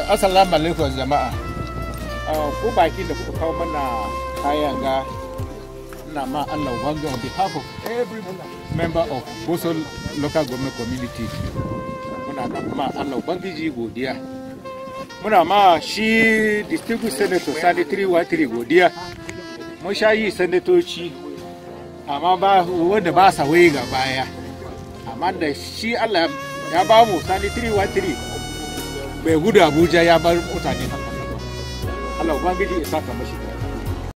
assalamu alaikum jama'a ko baki da kuka kawo mana kayan ga ina ma Allah ubangiji on behalf of every member of Boso local government community muna da ma Allah ubangiji godiya muna ma shi distinguished senator sani 313 godiya mun sha yi sanatoci amma ba wanda ba sa waye ga baya amma da shi Allah ya ba mu sani 313 bai gudu abuja ya bar mutane haka Allah ubangiji ya saka mashi da